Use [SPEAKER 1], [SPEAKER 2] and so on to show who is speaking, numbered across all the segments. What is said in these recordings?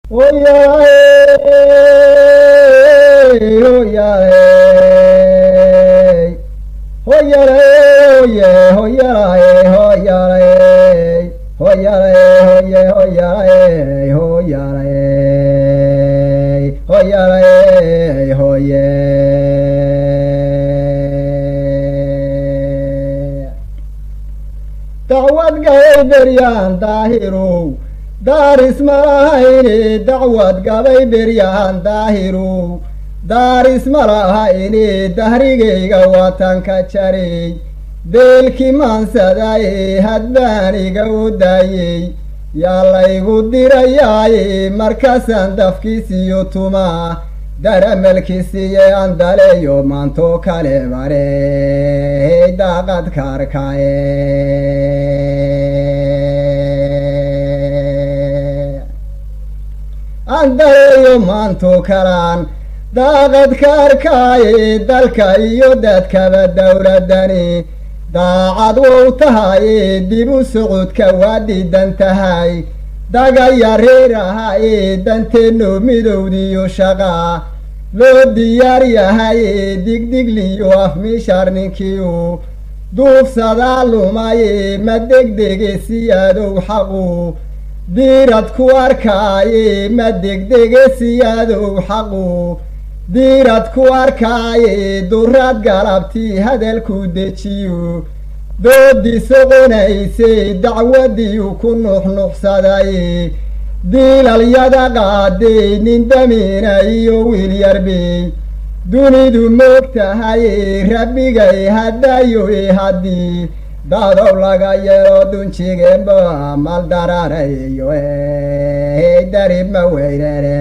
[SPEAKER 1] dacwad gabay beryaan daahirow daaris malahayne dacwad gabay beryaan daahirow daaris malahayne dahrigayga watanka jaray deelkii maansadaye hadbaaniga u daayey yaa laygu dirayaaye markaasaan dafkiisiyo tumaa daramalkiisiye andaleeyo maantoo kale bare daaqad kaarkaye andaleeyo maantoo kalaan daaqad kaarkaaye dalka iyo dadkaba dowladani daacad wow tahaye dib u socodka waa diidan tahay dagaya reer ahaye danteenno midowdiyo shaqa loo diyaar yahaye digdigliyo afmiishar ninkiiu duufsadaa lumaye ma degdege siyaadow xaqu diirad ku arkaaye ma degdege siyaadow xaqu diirad ku arkaaye duraad galabtii hadalku dejiyu doodii soconaysay dacwadiiu ku nuxnuxsaday diilalyada qaaday nin damiina iyo wiil yarbey dunidu moog tahaye rabbigay haddayoe haddii dadow laga yeelo dunjigeenba mal dararayo darib ma weynere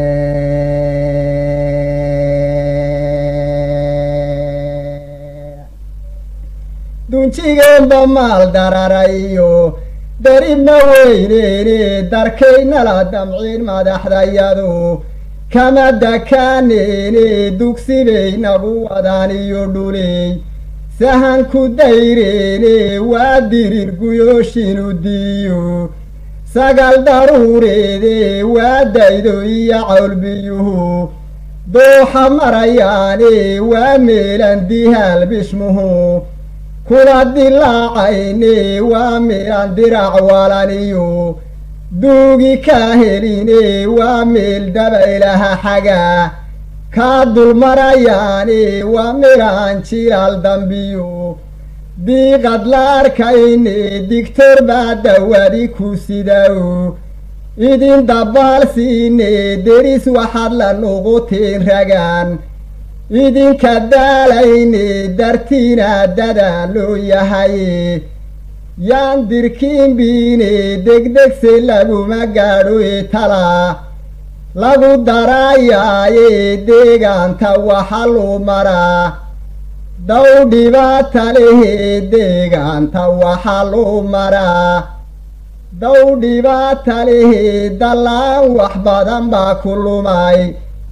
[SPEAKER 1] dunjigeenba maal dararayo daribna weyneene darkaynala damciin madaxdayadu kama dakaaneene dugsibay nagu wadaan iyo dhuley sahanku dayreene waa dirir guyooshiinu diiyo sagal daruureede waa daydo iyo cawlbiyuhu dooxa marayaane waa meelan dihaal bishmuhu kuna dilaacayne waa meelan dirac walaniyo duugi kaa heline waa meel dabaylaha xaga kaa dulmarayaane waa meelaan jilaal dambiyo diiqad la arkayne digtor baa dawadi ku sidaw idin dabaalsiine deris waxaad la nuquteen ragaan idinka daalayne dartiina dadaa loo yahaye yaan dirkiinbiine degdegse laguma gaadho e talaa lagu daraayaaye deegaanta waxa luu maraa daw dhibaata lehe deegaanta waxa luu maraa daw dhibaata lehe dallaan wax badan baa ku lumay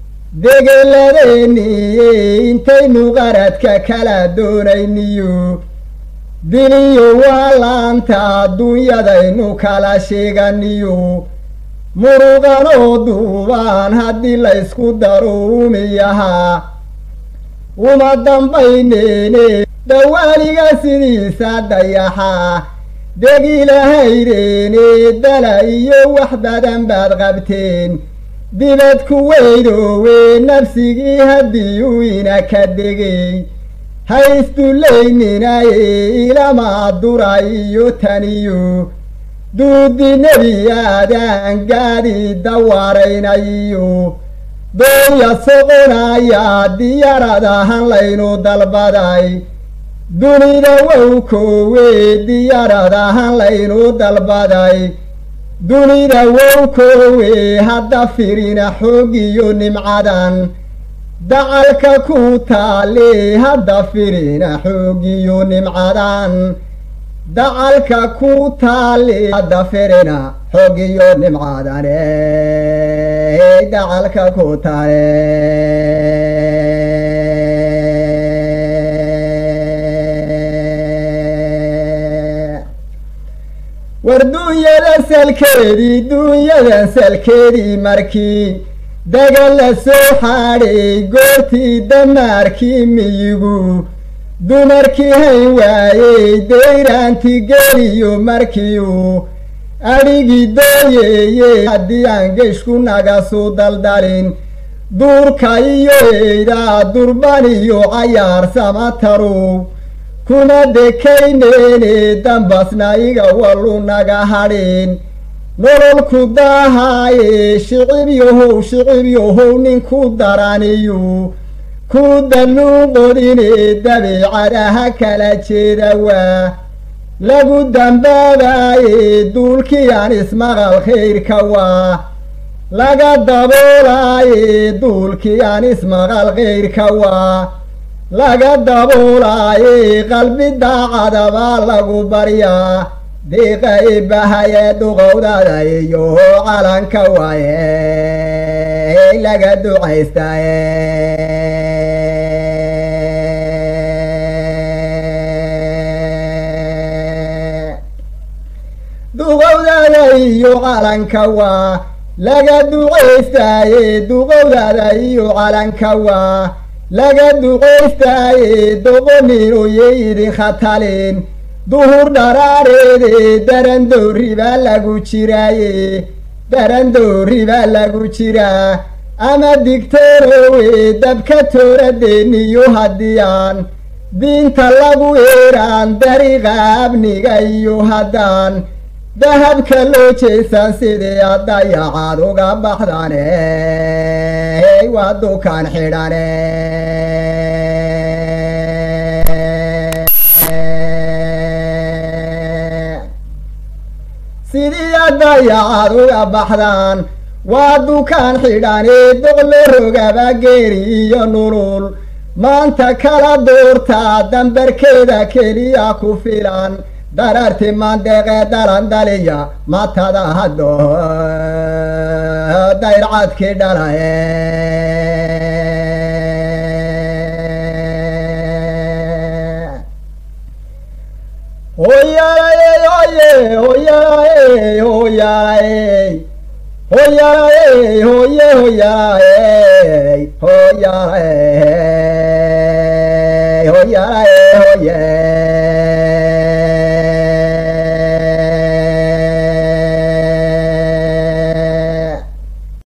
[SPEAKER 1] degeladeenniye intaynu qaradka kala doonayniyo diliyo waa laanta adduunyadaynu kala sheeganiyo muruqanoo duubaan haddii laysku daro umiyahaa uma dambayneene dhawaaniga sidiisa dayaxaa degilahaydeene dala iyo wax badan baad qabteen dibad ku weydoowe nafsigii haddii uu ina ka degay haysdullayninaye ilamaa dura iyo taniyo duudi nebi aadaan gaadi dawaaraynayiyo dooya soqonaya diyarad ahan laynu dalbaday dunida wow koowe diyarad ahan laynu dalbaday dunida wow koowe hadda firina xoogiyo nimcadan dacalka ku taale hadda firina xoogiyo nimcadan dacalka ku taale hadda firina xoogiyo nimcadane dacalka ku taale war duunyada salkeedii duunyadan salkeedii markii dagal la soo xaadhay goortii damaarkii miyigu dumarkii hayn waayey dayraanti geliyo markiiu adhigii dooyeeye haddii aan geshku nagasu daldalin duurka iyo eydaa durban iyo cayaar samataru kuma dekayneene dambasna iga walu naga hadhin nololku daahaaye shicib yahow shicib yahow ninku daraniyu ku danuuqodine dabeecadaha kala jeeda waa lagu dambaabaye duulkii aan ismaqal khayrka waa laga daboolaaye duulkii aan ismaqal khayrka waa laga daboolaaye qalbi daacadabaa lagu baryaa diiqa ibahaye duqowdada iyo calanka waaye laga ducaystaye duqowdada iyo calanka waa laga ducaystaaye duqowdada iyo calanka waa laga ducaystaaye doqoninoye idin khatalin duhur dharaareede darandoori baa lagu jiraaye darandoori baa lagu jiraa ama digtorowe dabka tooradeeniyo haddii aan diinta lagu eeraan dariiqa abniga iyo haddaan dahabka loo jeesan sidii addayacaad uga baxdane waa dukaan xidhane sidii addayacaad uga baxdaan waa dukaan xidhane doqlo rogaba geeri iyo nulul maanta kala doortaa dambarkeeda keliya ku filan dararti mandeeqee dalandaliya matada haddo dayrcadkii dhalaye hoyalaye hoye hoyalaye hoyalaye hoyalaye hoye hoyalaye hoyalaye hoyalaye